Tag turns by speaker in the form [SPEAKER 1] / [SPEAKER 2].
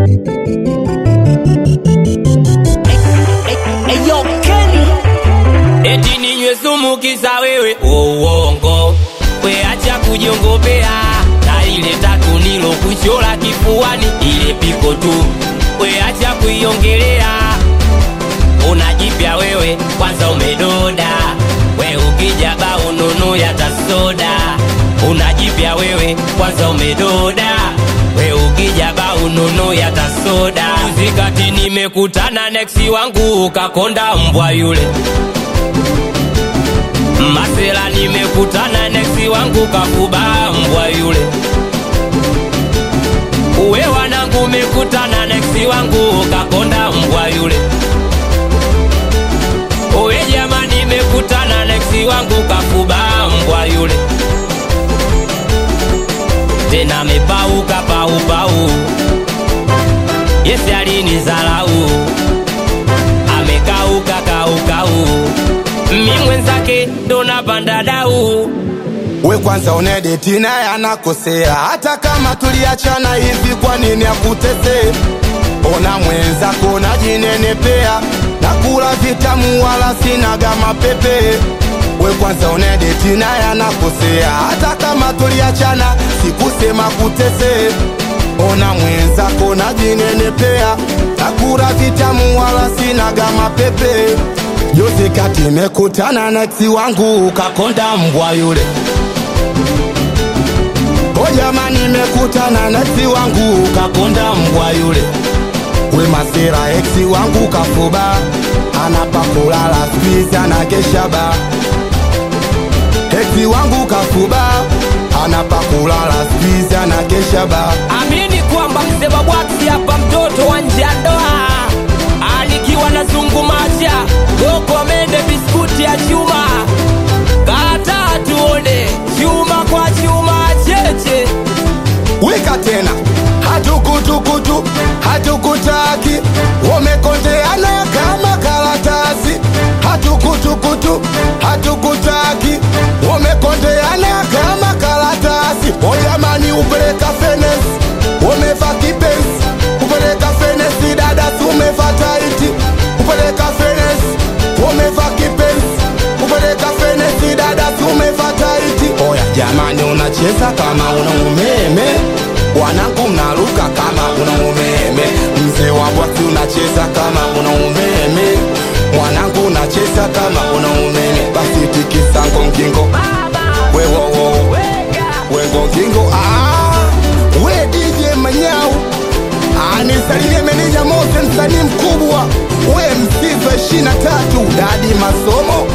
[SPEAKER 1] Eyo Kenny
[SPEAKER 2] eti ninywe sumu kisa wewe uongo we acha kujiongopea na ile tatu nilo kuchola kifuani ile piko tu we acha kuiongelea unajipya wewe kwanza umedoda we ukija ba ununu ya tasoda unajipya wewe kwanza umedoda we ukija ba ununu ya tasoda zikati nimekutana neksi wangu ukakonda mbwa yule Masela nimekutana neksi wangu kafuba mbwa yule uwe wanangu mekutana neksi wangu kakonda mbwa yule uwe jamani mekutana neksi wangu kafuba mbwa yule tena mepauka paupau yesi alinizalau amekauka kaukau mi mwenzake ndo napanda dau
[SPEAKER 3] we kwanza unedeti naye anakosea hata kama tuliachana hivi kwa nini akutesee ona mwenzako najinenepea na kula vitamu wala sinaga mapepe we kwanza unedeti naye anakosea hata kama tuliachana sikusema kutesee ona mwenzako najinenepea na kula vitamu wala sinaga mapepe Juzi kati mekutana na eksi wangu ukakonda mbwa yule O jamani mekutana na eksi wangu ukakonda mbwa yule We masira eksi wangu kafuba anapa kulala squeeze anakesha ba Eksi wangu kafuba anapa kulala squeeze anakesha ba
[SPEAKER 2] amini kwamba mzee babwaki hapa mtoto wa nje ya ndoa alikiwa na zungumacha goko amende biskuti ya chuma kata tuone chuma kwa chuma cheche
[SPEAKER 3] wika tena hatukutukutu hatukutaki wamekondeana kama karatasi hatukutukutu hatukutaki wamekondeana kama karatasi ojamani upeleka fenesi wameva kipensi upeleka fenesi dadasi umeva taiti upeleka fenesi wameva kipensi upeleka fenesi dadasi umeva taiti oya jamani unacheza kama una umeme wanangu mnaruka kama una umeme mzee wa bwati unacheza kama una umeme mwanangu unacheza kama una umeme basi tikisa ngongingo wewowo wengongingo ah, we dj manyau anisalimie meneja mose msanii mkubwa we msizo ishina tatu dadi masomo